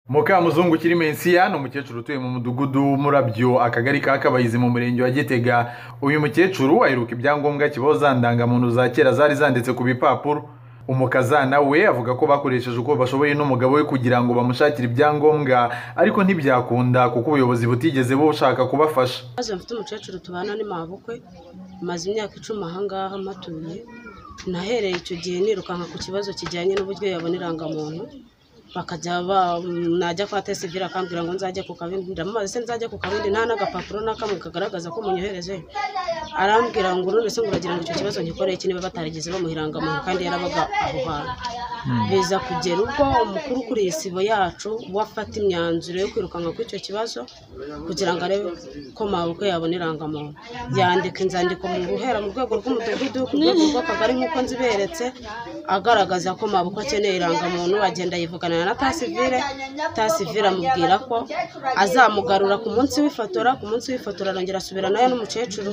mukamuzungu ukiri mensiya ni umukecuru utuye mu mudugudu w'umurabyo akagari ka kabayizi mu murenge wa gitega uyu mukecuru aheruka ibyangombwa kibaho ndangamuntu za kera zari zanditse ku bipapuro umukazana we avuga ko bakoresheje uko bashoboye n'umugabo we kugira ngo bamushakire ibyangombwa ariko ntibyakunda kuko ubuyobozi butigeze bushaka kubafasha maze mfite umukecuru tubana ni mabukwe maze imyaka icumi aha ngaha matuye nahereye icyo gihe nirukanka ku kibazo kijyanye n'uburyo yabona irangamuntu bakajya ba najya kwa tesivire akambwira ngo nzajye ku kabindi ndamubaza se nzajye ku kabindi nta n'agapapuro n'akamwe kagaragaza ko munyohereje arambwira ngo none se ngo uragira ngo icyo kibazo ngikoreye iki niba batarigeze bamuha irangamuntu kandi yarabaga aho hantu biza kugera ubwo umukuru kuri iyi sibo yacu we afata imyanzuro yo kwirukanka kuri icyo kibazo kugira ngo arebe ko mabukwe yabona irangamuntu yandika inzandiko mu guhera mu rwego rw'umudugudu ku rwego rw'akagari nk'uko nziberetse agaragaza ko mabukwe akeneye irangamuntu agenda yivugana na tasivire tasivire amubwira ko azamugarura ku munsi w'ifotora ku munsi w'ifotora arongera asubira nayo n'umukecuru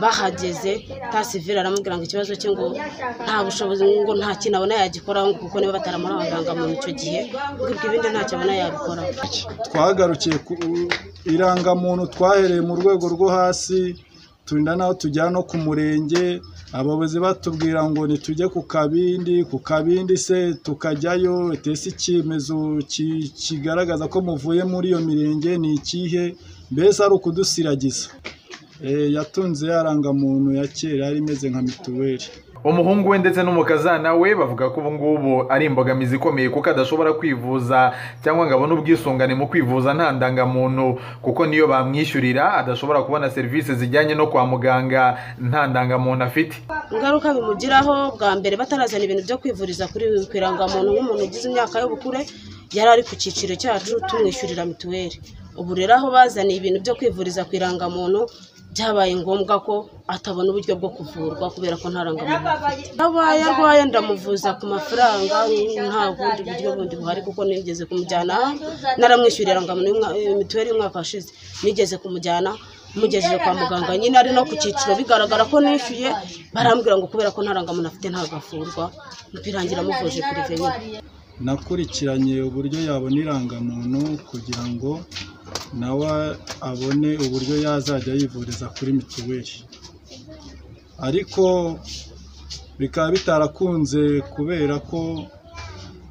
bahageze tasivire aramubwira ngo ikibazo cye ngo nta bushobozi ngo nta kintu abona yagikoraho ngo kuko niba bataramura mu icyo gihe ngo ibyo ibindi ntacyo abona yabikoraho twagarukiye ku irangamuntu twahereye mu rwego rwo hasi turinda naho tujyana no ku murenge abayobozi batubwira ngo nitujye ku kabindi ku kabindi se tukajyayo ese icyemezo kigaragaza ko muvuye muri iyo mirenge ni ikihe mbese ari ukudusiragiza yatunze yarangamuntu ya kera yari imeze nka mituweli umuhungu we ndetse n'umukazana we bavuga ko ubu ngubu ari imbogamizi ikomeye kuko adashobora kwivuza cyangwa ngo abone ubwisungane mu kwivuza nta ndangamuntu kuko niyo bamwishyurira adashobora kubona serivisi zijyanye no kwa muganga nta ndangamuntu afite ingaruka bimugiraho bwa mbere batarazana ibintu byo kwivuriza kuri ku irangamuntu nk'umuntu ugize imyaka y'ubukure yari ari ku cyiciro cyacu tumwishyurira mituweli ubu rero aho bazaniye ibintu byo kwivuriza ku irangamuntu byabaye ngombwa ko atabona uburyo bwo kuvurwa kubera ko nta rangamuntu afite abaye arwaye ndamuvuza ku mafaranga nta bundi buryo bundi buhari kuko nigeze kumujyana naramwishyuriye irangamuntu mituweli y'umwaka washize nigeze kumujyana mugejeje kwa muganga nyine ari no ku cyiciro bigaragara ko nishyuye barambwira ngo kubera ko nta rangamuntu afite ntagafurwa birangira amuvuje kuri nyine nakurikiranye uburyo yabona irangamuntu kugira ngo nawe abone uburyo yazajya yivuriza kuri mituweli ariko bikaba bitarakunze kubera ko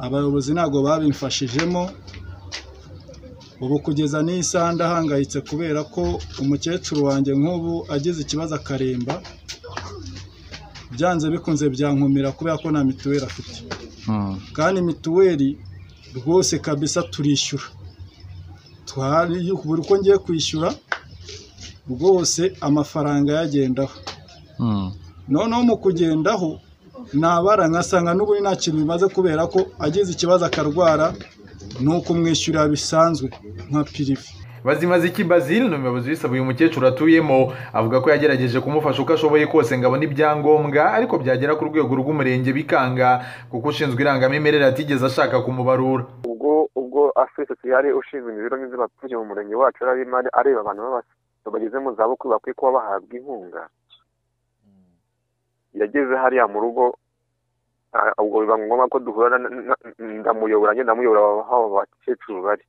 abayobozi ntabwo babimfashijemo ubu kugeza n'iyi saha ndahangayitse kubera ko umukecuru wanjye nk'ubu agize ikibazo akaremba byanze bikunze byankumira kubera ko nta mituweli afite kandi mituweli rwose kabisa turishyura buri uko ngiye kwishyura rwose amafaranga yagendaho noneho mu kugendaho nabara nkasanga n'ubundi nta kintu bimaze kubera ko agize ikibazo akarwara ni ukumwishyurira bisanzwe nka pirive bazimaziki bazili ni umuyobozi w'isaba uyu mukecuru atuyemo avuga ko yagerageje kumufasha uko ashoboye kose ngo abone ibyangombwa ariko byagera ku rwego rw'umurenge bikanga kuko ushinzwe irangamimerere atigeze ashaka kumubarura ubwo ubwo afite yari ushinzwe imibereho myiza y'abaturage mu murenge wacu arimo areba abantu bageze mu zabukuru bakwiye kuba bahabwa inkunga yageze hariya mu rugo ubwo biba ngombwa ko duhura ndamuyobora njye ndamuyobora aho abakecuru bari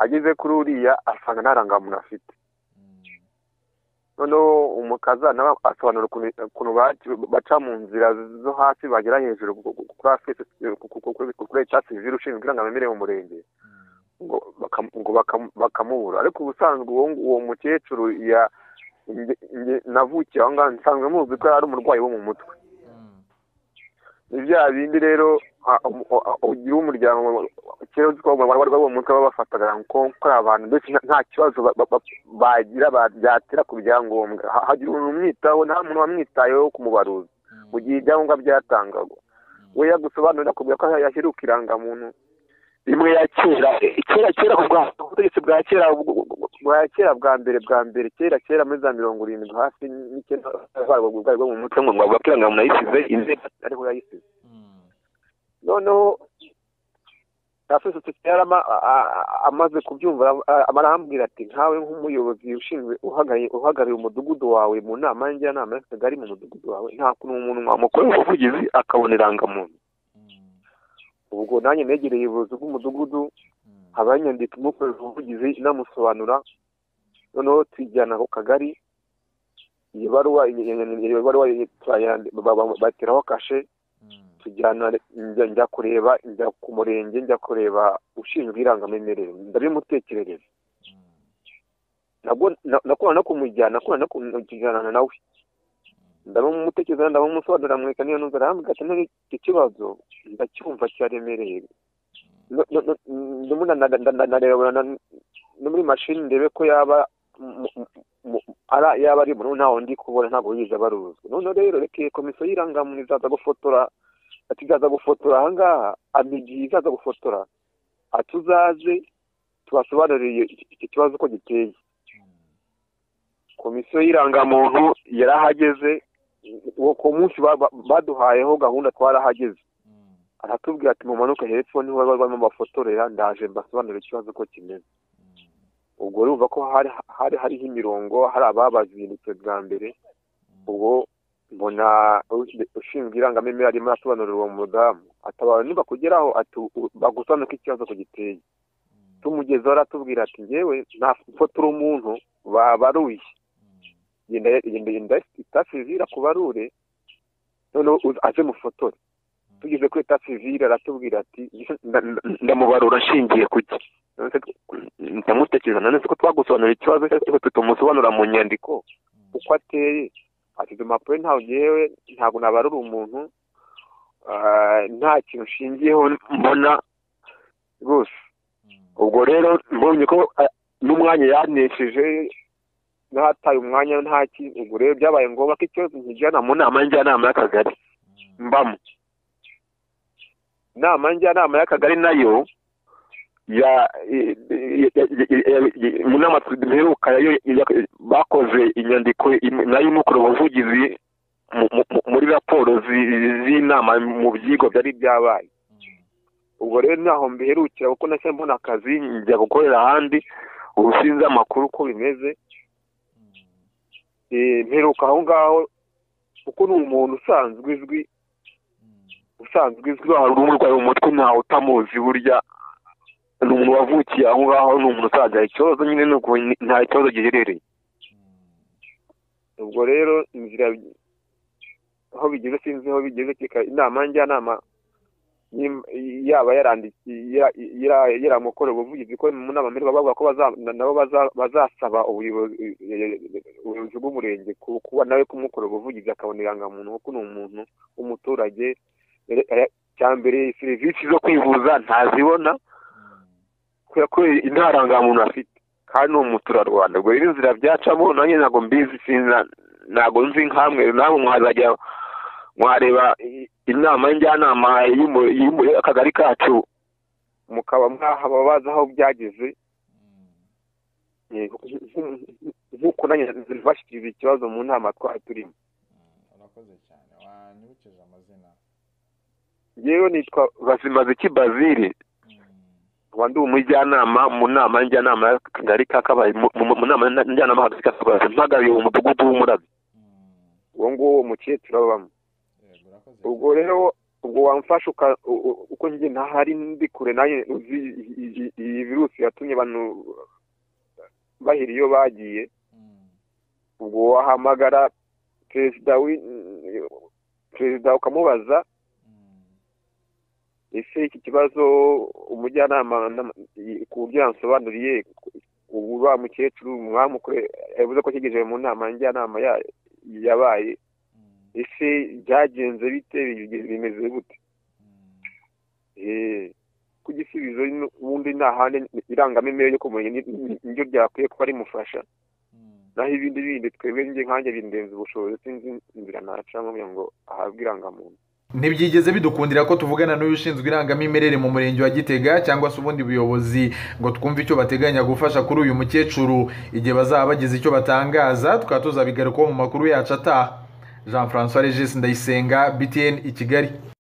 ageze kuri uriya asanga nta rangamuntu afite noneho umukazana asobanura ukuntu baca mu nzira zo hasi bagera hejuru kuri etatsi ziri ushinzwe irangamimerere mu murenge ngo bakamubura ariko ubusanzwe uwo mukecuru navukiye aho ngaho nsanzwe muzi ko yari umurwayi wo mu mutwe ni bya bindi rero ugira umuryango kera uzi ko abarwayi bo mu mutwe baba bafataga ko ari abantu benshi nta kibazo bagira byatera ku byangombwa hagira umuntu umwitaho nta muntu wamwitayeho kumubaruza mu gihe ibyangombwa byatangagwa we yagusobanurira akubwira ko yaheruka irangamuntu rimwe ya kera kera kera ubutegetsi bwa kera bwa kera bwa mbere bwa mbere kera kera muri za mirongo irindwi hafi n'icyenda bwari bwo mu mutwe ngo bavuga ko irangamuntu ayisize inzego ariho yayisize noneho afite yari ama- a- a- amaze kubyumva a- arambwira ati nkawe nk'umuyobozi ushinzwe uhagarariye uhagarariye umudugudu wawe mu nama y'injyanama y'akagari mu mudugudu wawe nta kuntu umuntu wamukorera ubuvugizi akabona irangamuntu ubwo nanjye negereye ubuyobozi bw'umudugudu abanyandika imukorera ubuvugizi inamusobanura noneho tujyana ku kagari iyo baruwa iyo- iyo- iyo baruwa turayandi- ba- ba- bateraho kashe tujyana njya njya kureba njya ku murenge njya kureba ushinzwe irangamimerere ndabimutekerereza nabwo na- nakorana no kumujyana nakorana no kumujyana nawe ndabimutekereza ndabimusobanurira mweka niyo numva arambwira ati "Ntari- iki kibazo ndacyumva cyaremereye No- no- no- ndimo na- na- na- na- nareba na- no muri mashini ndebe ko yaba mu- mu- mu- ara- yaba ari umuntu ntawe ndi kubona ntabwo yigeze abaruzwa noneho rero reke komisiyo y'irangamuntu izaza gufotora ati izaza gufotora ahangaha amigi izaza gufotora ati uzaze tubasobanurire iki- iki kibazo uko giteye komisiyo y'irangamuntu yarahageze uwo ku munsi ba- ba- baduhayeho gahunda twarahageze aratubwira ati mumanuke hepfo niho baba barimo bafotorera ndaje mbasobanurira ikibazo uko kimeze ubwo urumva ko hari hari hariho imirongo hari ababazindutse bwa mbere ubwo mbona u- ushinzwe irangamimerere arimo arasobanurira uwo mudamu atabara niba kugeraho ati u- bagusobanure ko ikibazo ku giteye tumugezeho aratubwira ati ngewe nafotora umuntu babaruye genda genda genda itafi zira ku barure noneho uze- aze mufotore tugeze kuri etaje civile aratubwira ati nda- nda- ndamubarura ashingiye ku ki Nonese tw- ndamutekereza nanone ko twagusobanurira ikibazo cyangwa tutumusobanura mu nyandiko uko ateye ati izo mpapuro ntawe ngewe ntabwo nabarura umuntu ah, nta kintu nshingiyeho mbona rwose ubwo rero mbonye ko ah, n'umwanya yanesheje n'ahataye umwanya nta kintu ubwo rero byabaye ngombwa ko ikibazo nkijyana mu nama njyanama y'akagari mbamo inama njyanama y'akagari nayo ya i- i- i- i- mu nama duheruka yayo ya- bakoze inyandiko im- nayo imukora ubuvugizi mu- mu- mu- muri raporo zi- z'inama mu byigwa byari byabaye ubwo rero ntaho mbiherukira kuko nashya mbona akazi njya gukorera ahandi ubu sinzi amakuru uko bimeze Eh, mperuka aho ngaho kuko ni umuntu usanzwe uzwi usanzwe izwi hari umurwayi mu mutwe ntawe utamuzi burya ni umuntu wavukiye aho ngaho ni umuntu usanzwe ikibazo nyine ni uko ni- nta kibazo giherereye ubwo rero inzira aho bigeze sinzi aho bigeze kika inama njyanama yim- yaba yarandikiye ya- ya- yaramukorera ubuvugizi ko mu nama mbere bavuga ko baza- na- nabo baza- bazasaba ubuyobozi ubuyobozi bw'umurenge ku- kuba nawe kumukorera ubuvugizi akabona irangamuntu kuko ni umuntu w'umuturage cya mbere serivisi zo kwivuza ntazibona kubera ko nta rangamuntu afite kandi ni umuturarwanda ubwo rero inzira byacamo nanjye ntabwo mbizi sinza- ntabwo nzi nkamwe namwe mwazajya mwareba i- inama njyanama y'umu- y'umu- y'akagari kacu mukaba mwababaza aho byageze Eh, nk'uko nanjye bashyikiriza ikibazo mu nama twari turimo urakoze cyane wanyibukije amazina yewe nitwa bazimaziki bazire ubu ndi umujyanama mu nama njyanama y'akagari ka kabaye mu- mu- mu nama njyanama y'akagari ka kabaye mpagariye umudugudu w'umurabyo uwo nguwo umukecuru abamo yego urakoze ubwo rero ubwo wamfasha uka- u- u- uko njye ntahari ndi kure nayo uzi iyi- iyi- iyi virusi yatumye abantu bahera iyo bagiye ubwo wahamagara perezida w'i- perezida ukamubaza ese iki kibazo umujyanama nama- i- ku buryo yansobanuriye ubu wa mukecuru mwamukure yavuze ko cyegejeje mu nama njyanama ya- yabaye ese byagenze bite bige- bimeze gute Eh, ku gisubizo n- ubundi nta handi irangamimerere yo kumenya ni- ni- niryo ryakwiye kuba rimufasha naho ibindi bindi twebwe njye nkanjye bindenza ubushobozi sinzi inzira nacamo kugira ngo ahabwe irangamuntu ntibyigeze bidukundira ko tuvugana n'uyu ushinzwe irangamimerere mu murenge wa gitega cyangwa se ubundi buyobozi ngo twumve icyo bateganya gufasha kuri uyu mukecuru igihe bazaba bagize icyo batangaza tukaba tuzabigarukaho mu makuru yacu ataha jean francois regis ndayisenga btn i kigali